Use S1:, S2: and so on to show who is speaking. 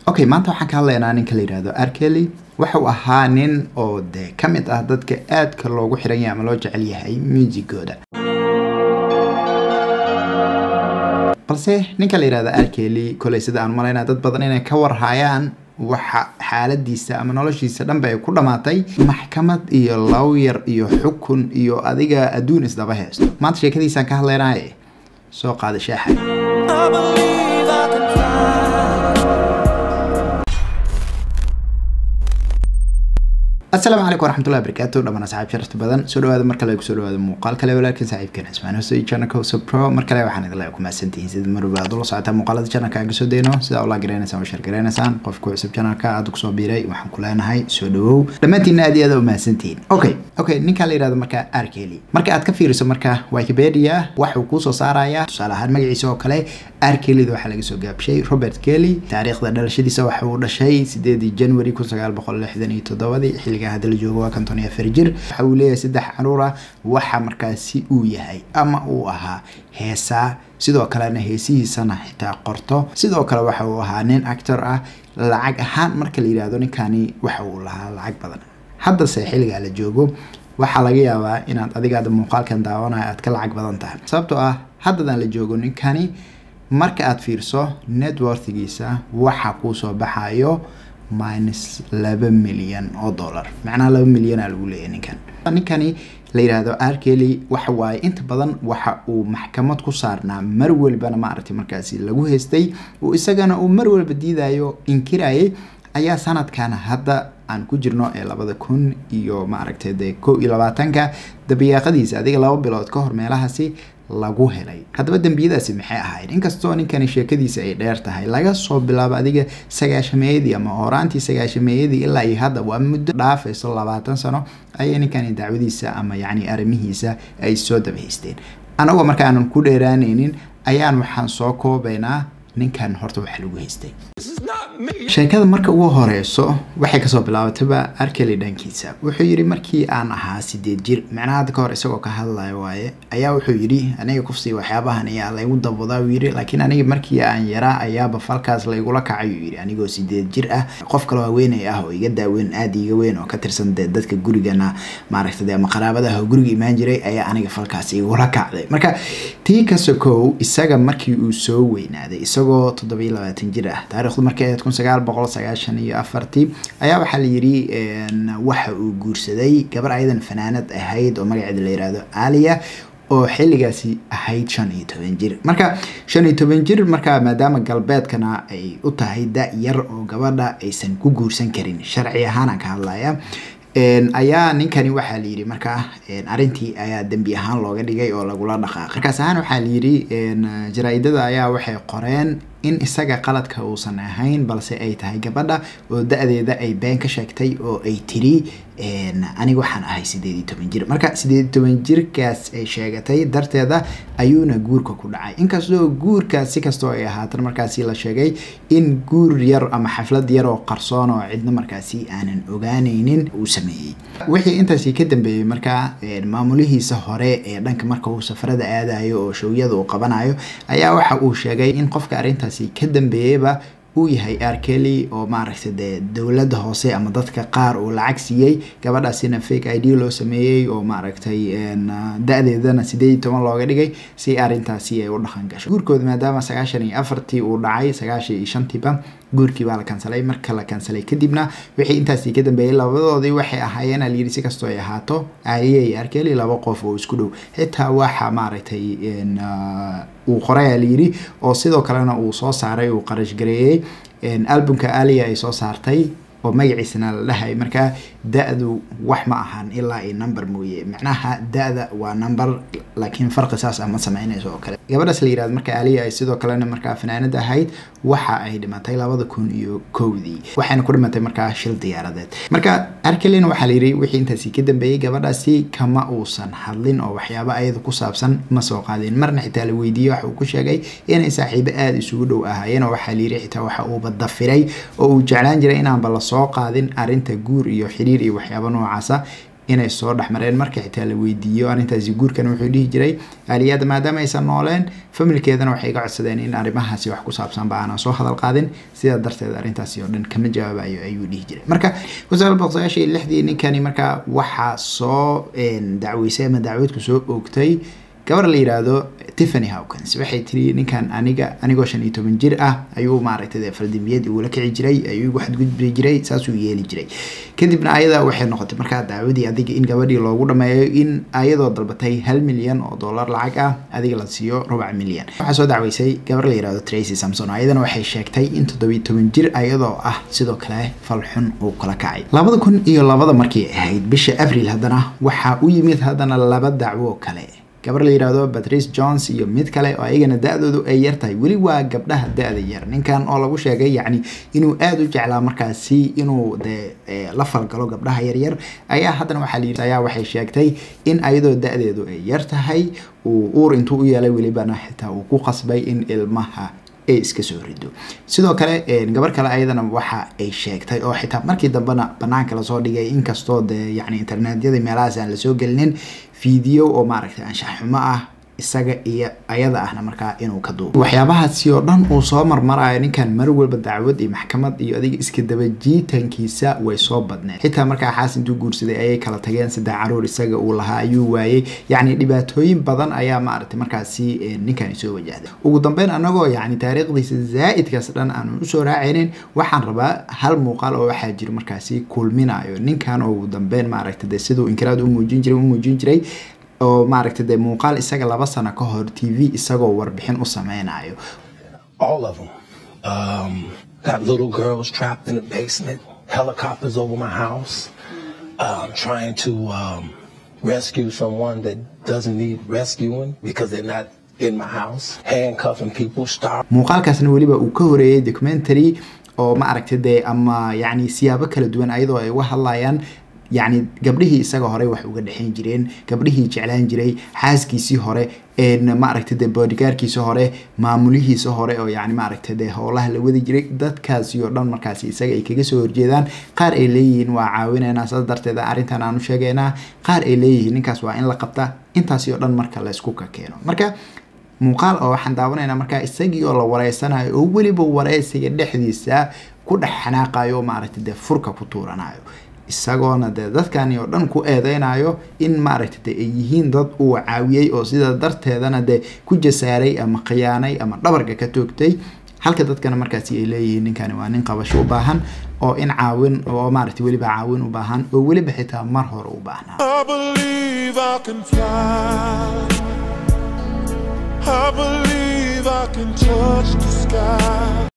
S1: okay maanta waxaan ka hadlaynaa ninka la yihahdo arkeli wuxuu ahaa nin oo dee ka mid ah dadka aadka loogu xiran yahay ama loo jecel yahay muusigooda balse ninka la yihahdo arkeli koley sida aan malaynaa dad badan inay ka warhayaan waxa xaaladiisa ama noloshiisa dhanba ay ku dhammaatay maxkamad iyo lawyar iyo xukun iyo adiga adduun isdaba haysto maanta sheekadiisaan ka hadlaynaye soo qaada shaaxa asalaamu calaykum waraxmatullahi barakaatu dhamaan asxaab sharafta badan soo dhawaada mar kale kusoo dhawaada muuqaal kale walaalkan saaxiibkeen cismaan hosey channelka hoso pro mar kale waxaan idin leeyahay ku mahadsantihiin sida mar walba aad ula socotaa muuqaalada channelka aan kasoo dayno sida ula garanaysaan oo share garanaysaan qofka cusub channelka aad kusoo biiray waxaan ku leenahay soo dhawow dhammaantiinna aad iyo aad u mahadsantihiin okay okay ninka la yihahdo marka arkeli marka aad ka fiiriso marka wikipedia waxuu kuusoo saarayaa tusaale ahaan magaciisa oo kale arkelida waxaa laga soo gaabshay robert kelly taariikhda dhalashadiisa waxa uu dhashay sideedii january kun sagaal boqol lixdan iyo toddobadii xilligaa hadda la joogo waa konton iyo afar jir waxa uu leeyahay saddex caruur ah waxa markaasi uu yahay ama uu ahaa heesaa sidoo kalena heesihiisana xitaa qorto sidoo kale waxa uu ahaa nin actor ah lacag ahaan marka la yidhaahdo ninkani waxa uu lahaa lacag badan haddase xilligaa la joogo waxaa laga yaabaa inaad adigaada muuqaalkan daawanaya aad ka lacag badan tahay sababtoo ah haddadaan la joogo ninkani marka aad fiirso networthigiisa waxa kuusoo baxayo minus laba milyan oo dollar macnaha laba milyana lagu leeyahy ninkan ninkani la yidhaahdo arkeli waxa waaye inta badan waxa uu maxkamad ku saarnaa mar walbana maaragtay markaasi lagu haystay uu isagana uu mar walba diidayo inkirayay ayaa sanadkan hadda aan ku jirno ee labada kun iyo maaragtay dee ko iyo labaatanka dabayaaqadiisa adiga laba bilood ka hor meelahaasi lagu helay haddaba dembiyadaasi maxay ahayd inkastoo ninkani sheekadiisa ay dheer tahay laga soo bilaabo adiga sagaashameeyadii ama horaantii sagaashameeyadii ilaa iyo hadda waa muddo dhaafayso labaatan sano ayay ninkani dacwadiisa ama yacni arrimihiisa ay soo dabahaysteen anagoo marka aanan ku dheeraanaynin ayaan waxaan soo koobaynaa ninkan horta wax lagu haystay sheekada marka ugu horeyso waxay kasoo bilaabatayba arkeli dhankiisa wuxuu yidhi markii aan ahaa sideed jir macnaha hadda ka hor isagoo ka hadlayo waaye ayaa wuxuu yidhi aniga kufsii waxyaabahan ayaa laygu dabadaa uu yidhi laakiin aniga markii aan yaraa ayaaba falkaas laygula kacay uu yidhi anigoo sideed jir ah qof kaloo haweeney ah oo iga daaweyn aada iga weyn oo ka tirsan dee dadka gurigana maaragtay ama qaraabadaha oo guriga imaan jiray ayaa aniga falkaas igula kacday marka tii ka sokow isaga markii uu soo weynaaday isagoo toddobiyo labaatan jir ah taarikhdu markay ahayd kun sagaal boqol sagaashan iyo afartii ayaa waxaa la yidhi waxa uu guursaday gabar ayadan fanaanad ahayd oo magaceeda la yihahdo alia oo xilligaasi ahayd shan iyo toban jir marka shan iyo toban jir marka maadaama galbeedkana ay u tahay da yar oo gabadha aysan ku guursan karin sharci ahaanaan ka hadlaya ayaa ninkani waxaa la yidhi markaa arrintii ayaa dembi ahaan looga dhigay oo lagula dhaqaaqay markaas ahaan waxaa la yidhi jaraa-idada ayaa waxay qoreen in isaga qaladka uusan ahayn balse ay tahay gabadha oo da-deeda ay been ka sheegtay oo ay tiri aniga waxaan ahay sideed iyo toban jir marka sideed iyo toban jirkaas ay sheegatay darteeda ayuuna guurka ku dhacay inkastoo guurkaas si kastoo ay ahaatan markaasi la sheegay in guur yar ama xaflad yar oo qarsoon oo cidna markaasi aanan ogaanaynin uu sameeyey wixii intaasi ka dambeeyey markaa maamulihiisa hore ee dhanka marka uu safarada aadayo oo showyada uu qabanayo ayaa waxa uu sheegay in qofka arrintaasi ka dambeeyeyba uu yahay arkeli oo maaragtay dee dowladda hoose ama dadka qaar uu lacag siiyey gabadhaasina fake i d loo sameeyey oo maaragtay da-deedana sideed iyo toban looga dhigay si arrintaasi ay u dhaqan gasho guurkooda maadaama sagaashan iyo afartii uu dhacay sagaashan iyo shantiiba guurkii baa la kansalay marka la kansalay kadibna wixii intaasi ka dambeeyey labadoodii waxay ahaayeen alayidhi si kastoo ay ahaato aliya iyo arkeli laba qof oo isku dhow xitaa waxa maaragtay uu qoray alayidhi oo sidoo kalena uu soo saaray uu qarash gareeyey albumka aliya ay soo saartay oo magaciisana la dhahay markaa da-du wax ma ahan ilaa i number mooye macnaha da-da waa number laakiin farqi saas ah ma sameynayso oo kale gabadhaas la yirahdo marka aliya ay sidoo kalena markaa fanaanad ahayd waxa ay dhimatay labada kun iyo kowdii waxayna ku dhimatay markaa shil diyaaradeed marka arkelina waxaa la yidhi wixii intaasi ka dambeeyey gabadhaasi kama uusan hadlin oo waxyaaba ayada ku saabsan ma soo qaadin marna xitaa la weydiiyey waxa uu ku sheegay inay saaxiibo aada isugu dhow ahaayeen oo waxaa la yidhi xitaa waxa uuba dafiray oo uu jeclaan jiray inaanba la soo qaadin arrinta guur iyo xiriir iyo waxyaaba noocaasa inay soo dhexmareen marka xitaa la weydiiyo arrintaasi guurkana wuxuu dhihi jiray aaliyada maadaama aysan nooleen familkeedana waxay iga codsadeen in arrimahaasi wax ku saabsanba aanan soo hadal qaadin sidaa darteed arrintaasi oo dhan kama jawaabayo ayuu dhihi jiray marka kusaal boqosayaashii lixdii ninkani marka waxaa soo dacweysay ama dacwadku soo oogtay gabar la yiraahdo tiffany hawkins waxay tiri ninkan aniga anigoo shan iyo toban jir ah ayuu maaragtay faldambiyad igula kici jiray ayuu igu xadgudbi jiray saasuu yeeli jiray kadibna ayada waxay noqotay markaa dacwadii adiga in gabadhii loogu dhameeyo in ayadoo dalbatay hal milyan oo dollar lacag ah adiga la siiyo rubac milyan waxaa soo dacweysay gabar la yirahdo tracy samson ayadana waxay sheegtay in toddobiyo toban jir ayadoo ah sidoo kale falxun uu kala kacay labada kun iyo labada markii ahayd bisha abril haddana waxaa u yimid haddana laba dacwo kale gabar la yidhaahdo patrice jones iyo mid kale oo ayagana da-doodu ay yar tahay weli waa gabdhaha da-da yar ninkan oo lagu sheegay yacni inuu aada u jeclaa markaasi inuu dee la falgalo gabdhaha yaryar ayaa haddana waxaa layidhi ayaa waxay sheegtay in ayadoo da-deedu ay yar tahay uu uur intuu u yeelay welibana xitaa uu ku qasbay in ilmaha ay iska soo rido sidoo kale gabar kale ayadana waxa ay sheegtay oo xitaa markii dambena banaanka lasoo dhigay inkastoo dee yacni internetyada meelahaas aan lasoo gelinin video oo maaragtay anshax xumo ah isaga iyo ayada ahna markaa inuu ka duubo waxyaabahaasi oo dhan uu soo marmarayo ninkan mar walba dacwad iyo maxkamad iyo adiga iska dabajiitankiisa way soo badneed xitaa markaa xaas intuu guursaday ayay kala tageen saddex caruur isaga uu lahaa ayuu waayey yacni dhibaatooyin badan ayaa maaragtay markaasi ninkani soo wajahday ugu dambeyn anagoo yacni taariikhdiisa zaa'idkaas dhan aanu usoo raacaynin waxaan rabaa hal muuqaal oo waxaa jiro markaasi kulminayo ninkan oo ugu dambeyn maaragtay dee siduu inkiraad u muujin jiray u muujin jiray oo maaragtay dee muuqaal isaga laba sano ka hor t v isagoo warbixin u sameynayo
S2: all of them. Um, got little girls trapped in the basement, helicopters over my house, um, trying to um, rescue someone that doesn't need rescuing because they're not in my house, handcuffing people, star.
S1: muuqaalkaasna weliba uu ka horeeyey documentary oo maaragtay dee ama yacni siyaabo kala duwan ayadoo ay uga hadlayaan yacni gabdhihii isaga hore wax uga dhexayn jireen gabdhihii jeclaan jiray xaaskiisii hore maaragtay dee boodigaarkiisa hore maamulihiisa hore oo yani maaragtay dee howlaha la wadi jiray dadkaasi oo dhan markaasi isaga ay kaga soo horjeedaan qaar ay leeyihiin waa caawinaynaa saas darteed arrintan aanu sheegaynaa qaar ay leeyihiin ninkaas waa in la qabta intaasi oo dhan marka la isku ka keeno marka muuqaal oo waxaan daawanaynaa markaa isagii oo la wareysanayo oo weliba wareysiga dhexdiisa ku dhex xanaaqayo oo maaragtay dee furka ku tuuranayo isagoona dee dadkani oo dhan ku eedeynayo in maaragtay de ay yihiin dad uu caawiyey oo sidaa darteedana dee ku jasaaray ama khiyaanay ama dhabarka ka toogtay halka dadkana markaasi ay leeyihiin ninkani waa nin qabasho u baahan oo in caawin oo maaragtay weliba caawin u baahan oo weliba xitaa mar hore u baahnaa
S3: I believe I can fly. I believe I can touch the sky.